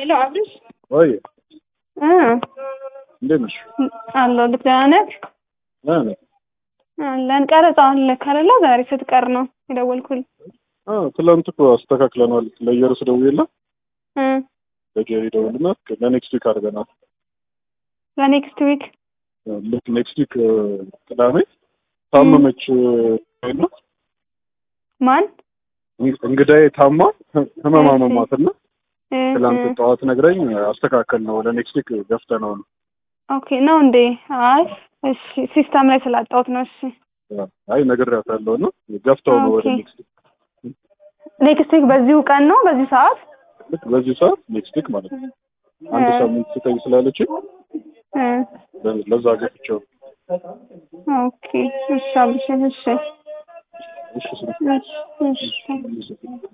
ሄሎ አብርሽ ወይ እ እንዴት ነሽ? አለሁ ልክ ደህና ነህ? ደህና ነኝ። አለን ቀረጻ አለ ከሌለ ዛሬ ስትቀር ነው የደወልኩልህ። አዎ ትላንት እኮ አስተካክለናል። ለየርስ ደውዬላት እ ለጄሪ ደውልና ለኔክስት ዊክ አድርገናል። ለኔክስት ዊክ ልክ ኔክስት ዊክ ቅዳሜ ታመመች እና ማን እንግዳዬ ታማ ህመም አመማትና እ ትላንት እ ጠዋት ነግረኝ አስተካከል ነው ለኔክስት ዊክ ገፍተነው ነው። ኦኬ ነው እንዴ? አይ እሺ ሲስተም ላይ ስላጣሁት ነው። እሺ አይ ነግሬያታለሁ እና ገፍተው ነው ወደ ኦኬ። ኔክስት ዊክ ኔክስት ዊክ በዚሁ ቀን ነው በዚህ ሰዓት ልክ በዚህ ሰዓት ኔክስት ዊክ ማለት ነው። አንድ እ ሳምንት ስጠኝ ስላለች እ ለዛ ገፍቼው ኦኬ እሺ አብርሽ እሺ እሺ ስለ እሺ እሺ